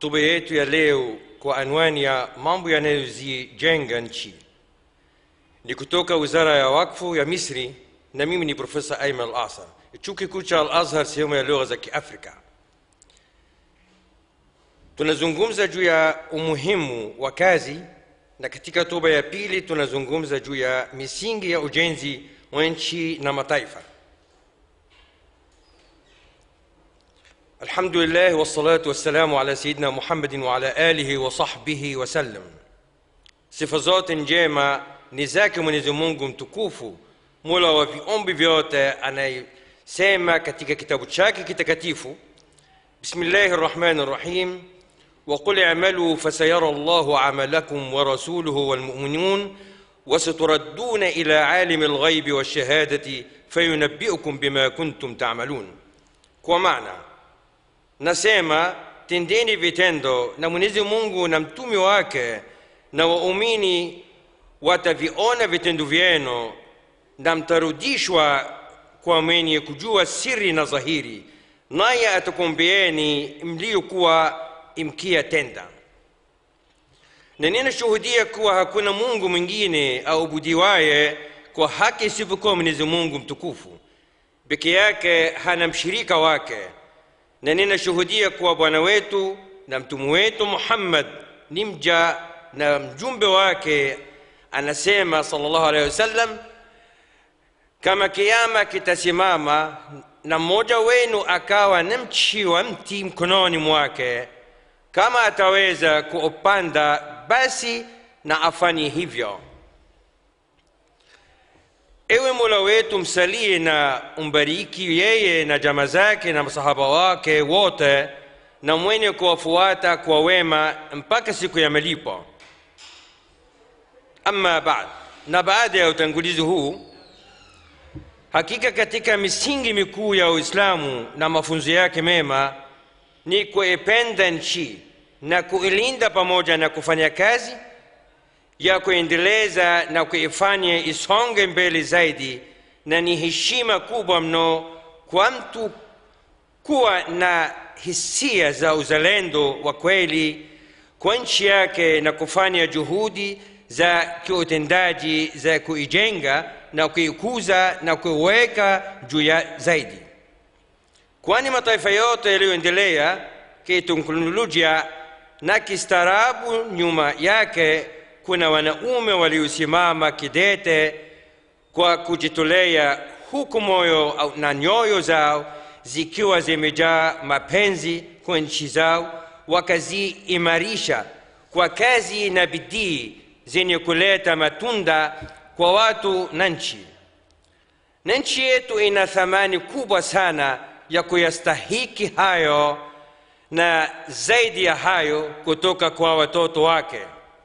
hotuba yetu ya leo kwa anwani ya mambo yanayozijenga nchi ni kutoka wizara ya wakfu ya misri na mimi ni profesa aiman al asar chuo kikuu cha al azhar sehemu ya lugha za kiafrika tunazungumza juu ya umuhimu wa kazi na katika hotuba ya pili tunazungumza juu ya misingi ya ujenzi wa nchi na mataifa الحمد لله والصلاة والسلام على سيدنا محمد وعلى آله وصحبه وسلم sifa zote njema ni zake mwenyezi mungu mtukufu mola wa viumbi vyote anayesema katika kitabu chake kitakatifu bismillahi rrahmani rrahim وقل اعملوا فسيرى الله عملكم ورسوله والمؤمنون وستردون الى عالم الغيب والشهاده فينبئكم بما كنتم تعملون kwa maana nasema tendeni vitendo na mwenyezi mungu na mtume wake na waumini wataviona vitendo vyenu na mtarudishwa kwa mwenye kujua siri na dhahiri naye atakumbieni mliokuwa imkia tenda na ninashuhudia kuwa hakuna mungu mwingine aubudiwaye kwa haki isipokuwa mwenyezi mungu mtukufu peke yake hana mshirika wake na ninashuhudia kuwa bwana wetu na mtume wetu muhammad ni mja na mjumbe wake anasema sallallahu alaihi wasallam kama kiama kitasimama na mmoja wenu akawa na mchi wa mti mkononi mwake kama ataweza kuupanda basi na afanye hivyo ewe mola wetu msalie na umbariki yeye na jama zake na masahaba wake wote na mwenye kuwafuata kwa wema mpaka siku ya malipo ama baad na baada ya utangulizi huu hakika katika misingi mikuu ya uislamu na mafunzo yake mema ni kuipenda nchi na kuilinda pamoja na kufanya kazi ya kuendeleza na kuifanya isonge mbele zaidi na ni heshima kubwa mno kwa mtu kuwa na hisia za uzalendo wa kweli kwa nchi yake na kufanya juhudi za kiutendaji za kuijenga na kuikuza na kuiweka juu ya zaidi kwani mataifa yote yaliyoendelea kiteknolojia na kistaarabu nyuma yake kuna wanaume waliosimama kidete kwa kujitolea huku moyo na nyoyo zao zikiwa zimejaa mapenzi kwa nchi zao wakaziimarisha kwa kazi na bidii zenye kuleta matunda kwa watu na nchi na nchi yetu ina thamani kubwa sana ya kuyastahiki hayo na zaidi ya hayo kutoka kwa watoto wake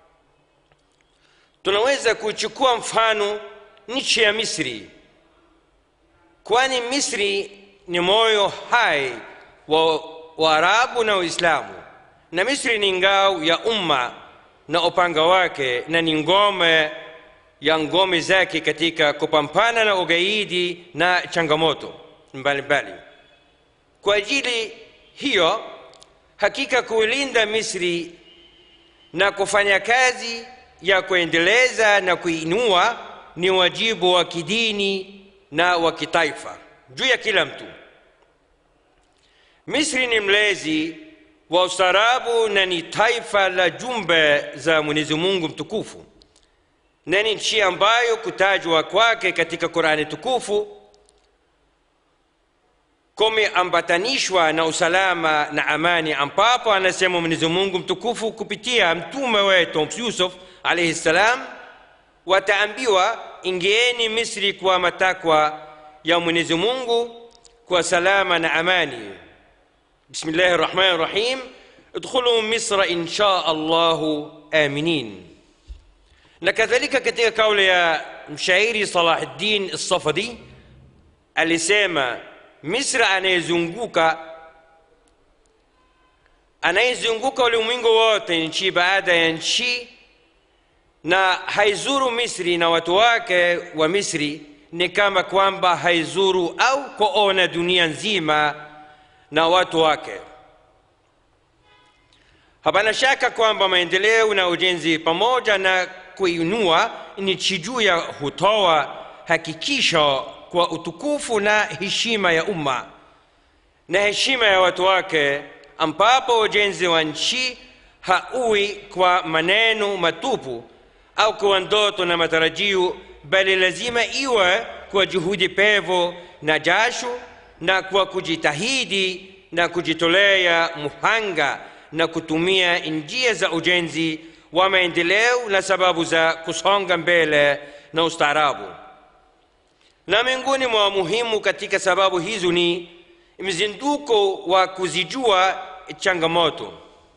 tunaweza kuchukua mfano nchi ya misri kwani misri ni moyo hai wa waarabu na uislamu na misri ni ngao ya umma na upanga wake na ni ngome ya ngome zake katika kupambana na ugaidi na changamoto mbalimbali kwa ajili hiyo hakika kuilinda misri na kufanya kazi ya kuendeleza na kuinua ni wajibu wa kidini na wa kitaifa juu ya kila mtu misri ni mlezi wa ustaarabu na ni taifa la jumbe za mwenyezi mungu mtukufu na ni nchi ambayo kutajwa kwake katika qurani tukufu kumeambatanishwa na usalama na amani ambapo anasema mwenyezi mungu mtukufu kupitia mtume wetu yusuf alaihi ssalam wataambiwa ingieni misri kwa matakwa ya mwenyezi mungu kwa salama na amani bismillahi rrahmani rrahim ادخلوا مصر إن شاء الله آمنين na kadhalika katika kauli ya mshairi salahuddin lsafadi alisema misri anayezunguka anayezunguka ulimwengu wote nchi baada ya nchi na haizuru misri na watu wake wa misri ni kama kwamba haizuru au kuona dunia nzima na watu wake hapana shaka kwamba maendeleo na ujenzi pamoja na kuinua nchi juu ya hutoa hakikisho kwa utukufu na heshima ya umma na heshima ya watu wake ambapo ujenzi wa nchi hauwi kwa maneno matupu au kwa ndoto na matarajio bali lazima iwe kwa juhudi pevu na jasho na kwa kujitahidi na kujitolea muhanga na kutumia njia za ujenzi wa maendeleo na sababu za kusonga mbele na ustaarabu na miongoni mwa muhimu katika sababu hizo ni mzinduko wa kuzijua changamoto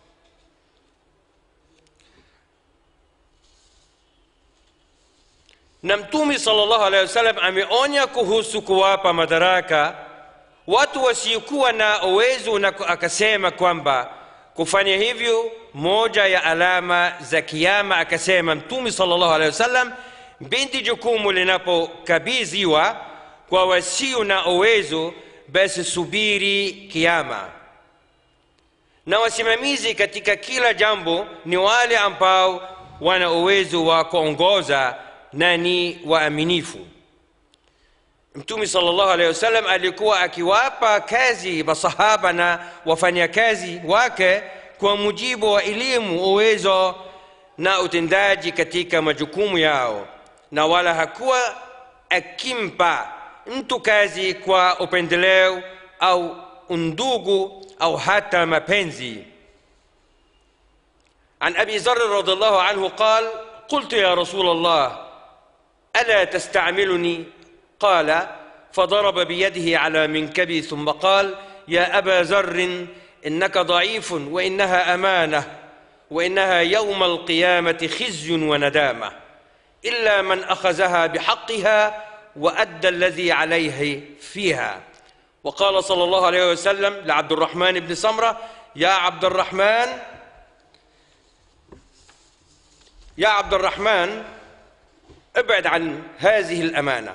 na mtume sallallahu alaihi wasallam ameonya kuhusu kuwapa madaraka watu wasiokuwa na uwezo na akasema kwamba kufanya hivyo moja ya alama za kiama akasema mtume sallallahu alaihi wasallam binti jukumu linapokabidhiwa kwa wasio na uwezo basi subiri kiama na wasimamizi katika kila jambo ni wale ambao wana uwezo wa kuongoza na ni waaminifu mtume sallallahu alaihi wasallam alikuwa akiwapa kazi masahaba na wafanyakazi wake kwa mujibu wa elimu uwezo na utendaji katika majukumu yao na wala hakuwa akimpa mtu kazi kwa upendeleo au undugu au hata mapenzi عن ابي ذر رضي الله عنه قال قلت يا رسول الله الا تستعملني قال فضرب بيده على منكبي ثم قال يا ابا ذر انك ضعيف وانها امانه وانها يوم القيامه خزي وندامه الا من اخذها بحقها وادى الذي عليه فيها وقال صلى الله عليه وسلم لعبد الرحمن بن سمره يا عبد الرحمن يا عبد الرحمن ابعد عن هذه الامانه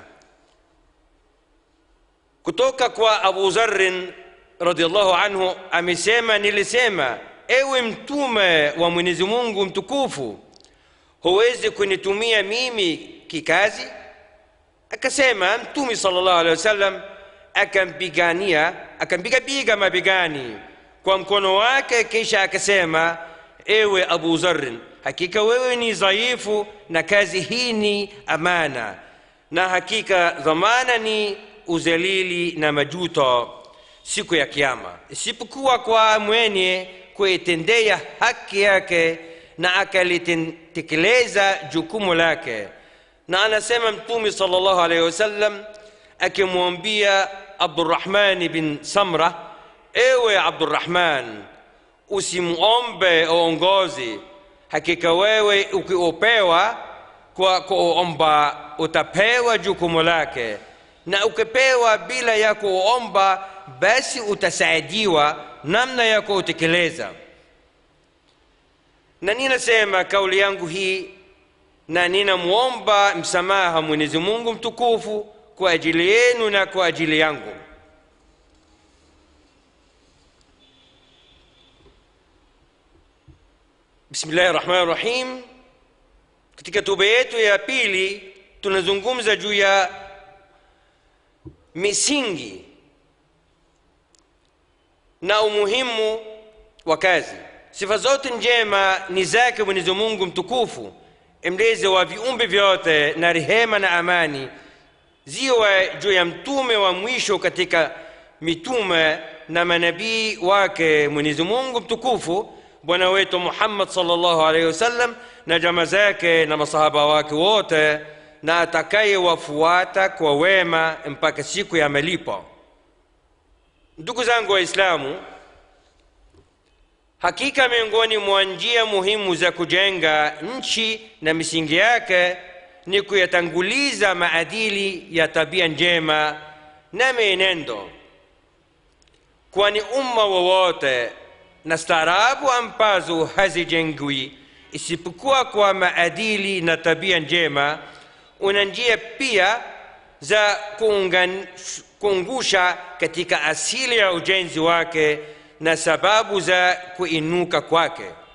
kutoka kwa abu zarin radiallahu anhu amesema nilisema ewe mtume wa mwenyezi mungu mtukufu huwezi kunitumia mimi kikazi akasema mtume sala llahu alehi wasallam akampigania akampigapiga mabegani kwa mkono wake kisha akasema ewe abu zarin hakika wewe ni dhaifu na kazi hii ni amana na hakika dhamana ni uzalili na majuto siku ya kiama isipokuwa kwa mwenye kuitendea haki yake na akalitekeleza jukumu lake na anasema mtume salllahu alaihi wasallam akimwambia abdurahmani bin samra ewe abdurahman usimwombe uongozi hakika wewe ukiopewa kwa kuomba utapewa jukumu lake na ukipewa bila ya kuomba basi utasaidiwa namna ya kuutekeleza na ninasema kauli yangu hii na ninamwomba msamaha mwenyezi mungu mtukufu kwa ajili yenu na kwa ajili yangu bismillahi rahmani rahim katika tuba yetu ya pili tunazungumza juu ya misingi na umuhimu wa kazi sifa zote njema ni zake mwenyezi mungu mtukufu mlezi wa viumbe vyote na rehema na amani ziwe juu ya mtume wa mwisho katika mitume na manabii wake mwenyezi mungu mtukufu bwana wetu muhammad salllahu alaihi wasallam na jama zake na masahaba wake wote na atakayewafuata kwa wema mpaka siku ya malipo ndugu zangu waislamu hakika miongoni mwa njia muhimu za kujenga nchi na misingi yake ni kuyatanguliza maadili ya tabia njema na mienendo kwani umma wowote na staarabu ambazo hazijengwi isipokuwa kwa maadili na tabia njema una njia pia za kuungusha katika asili ya ujenzi wake na sababu za kuinuka kwake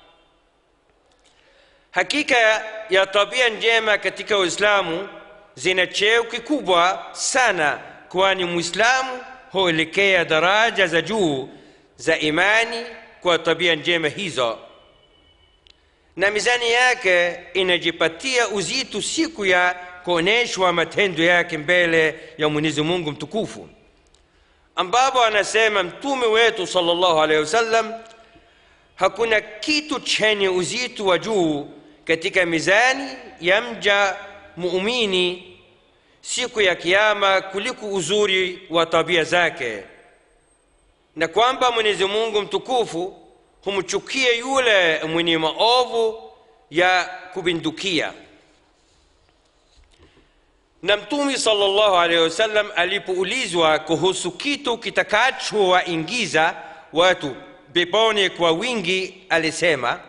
hakika ya tabia njema katika uislamu zina cheo kikubwa sana kwani mwislamu huelekea daraja za juu za imani kwa tabia njema hizo na mizani yake inajipatia uzito siku ya kuonyeshwa matendo yake mbele ya mwenyezi mungu mtukufu ambapo anasema mtume wetu salllahu alehi wasallam hakuna kitu chenye uzito wa juu katika mizani ya mja muumini siku ya kiama kuliko uzuri wa tabia zake na kwamba mwenyezi mungu mtukufu humchukia yule mwenye maovu ya kupindukia na mtume salllahu alehi wasallam alipoulizwa kuhusu kitu kitakachowaingiza watu peponi kwa wingi alisema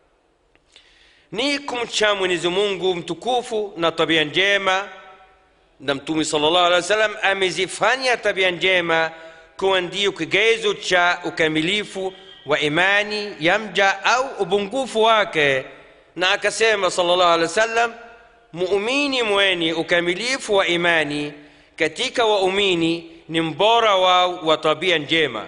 ni kumcha mwenyezi mungu mtukufu na tabia njema na mtume salllahu alehi wasallam amezifanya tabia njema kuwa ndio kigezo cha ukamilifu wa imani ya mja au upungufu wake na akasema salllahu alehi wasallam muumini mwenye ukamilifu wa imani katika waumini ni mbora wao wa tabia njema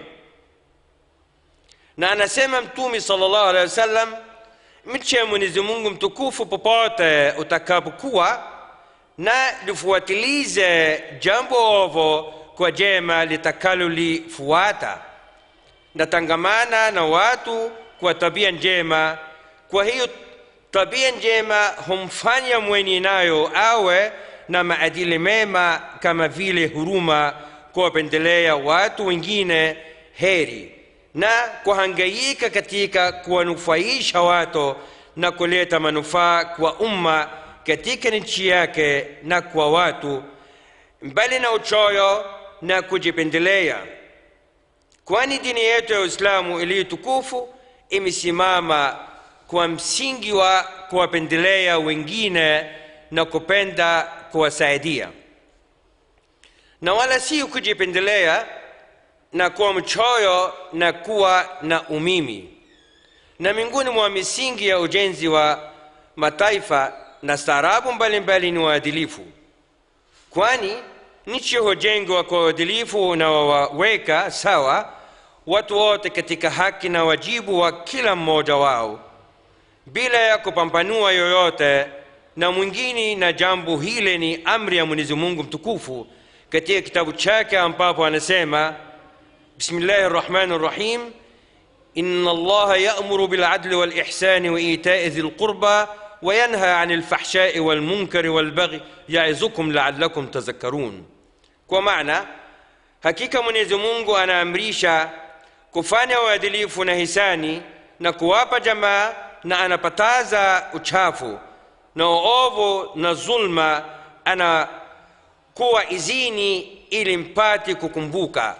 na anasema mtume salllahu alehi wasallam mche mwenyezi mungu mtukufu popote utakapokuwa na lifuatilize jambo ovo kwa jema litakalolifuata natangamana na watu kwa tabia njema kwa hiyo tabia njema humfanya mwenye nayo awe na maadili mema kama vile huruma kuwapendelea watu wengine heri na kuhangaika katika kuwanufaisha watu na kuleta manufaa kwa umma katika nchi yake na kwa watu mbali na uchoyo na kujipendelea kwani dini yetu ya uislamu iliyo tukufu imesimama kwa msingi wa kuwapendelea wengine na kupenda kuwasaidia na wala si kujipendelea na kuwa mchoyo na kuwa na umimi na miongoni mwa misingi ya ujenzi wa mataifa na staarabu mbalimbali ni uadilifu kwani nchi hujengwa kwa uadilifu unaowaweka sawa watu wote katika haki na wajibu wa kila mmoja wao bila ya kupambanua yoyote na mwingine na jambo hile ni amri ya mwenyezi mungu mtukufu katika kitabu chake ambapo anasema bismillahi rrahmani rrahim إن الله يأمر بالعدل والإحسان وإيتاء ذي القربى وينهى عن الفحشاء والمنكر والبغي يعظكم لعلكم تذكرون kwa maana hakika mwenyezi mungu anaamrisha kufanya uadilifu na hisani na kuwapa jamaa na anapataza uchafu na uovu na zulma anakuwa izini ili mpate kukumbuka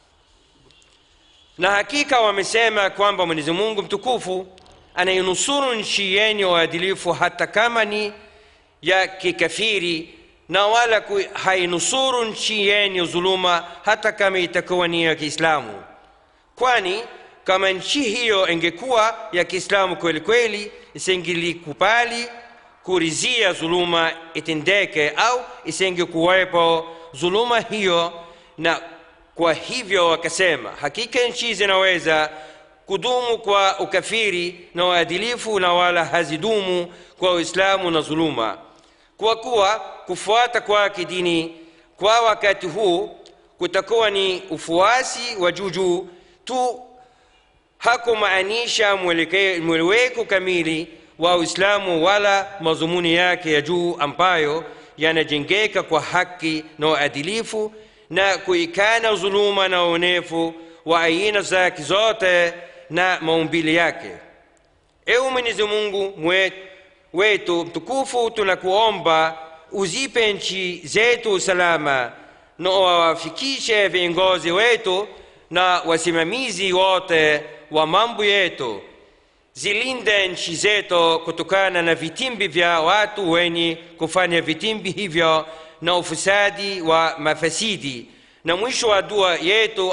na hakika wamesema kwamba mwenyezi mungu mtukufu anainusuru nchi yenye uadilifu hata kama ni ya kikafiri na wala hainusuru nchi yenye dhuluma hata kama itakuwa ni ya kiislamu kwani kama nchi hiyo ingekuwa ya kiislamu kweli kweli isingelikubali kurizia dhuluma itendeke au isingekuwepo dhuluma hiyo na kwa hivyo wakasema hakika nchi zinaweza kudumu kwa ukafiri na uadilifu na wala hazidumu kwa uislamu na dhuluma kwa kuwa kufuata kwake dini kwa wakati huu kutakuwa ni ufuasi wa juujuu tu hakumaanisha mweleweko kamili wa uislamu wala madhumuni yake ya juu ambayo yanajengeka kwa haki na uadilifu na kuikana dhuluma na uonefu wa aina zake zote na maumbili yake ewe mwenyezi mungu wetu mtukufu tunakuomba uzipe nchi zetu usalama na wawafikishe viongozi wetu na wasimamizi wote wa mambo yetu zilinde nchi zetu kutokana na vitimbi vya watu wenye kufanya vitimbi hivyo na ufisadi wa mafasidi na mwisho wa dua yetu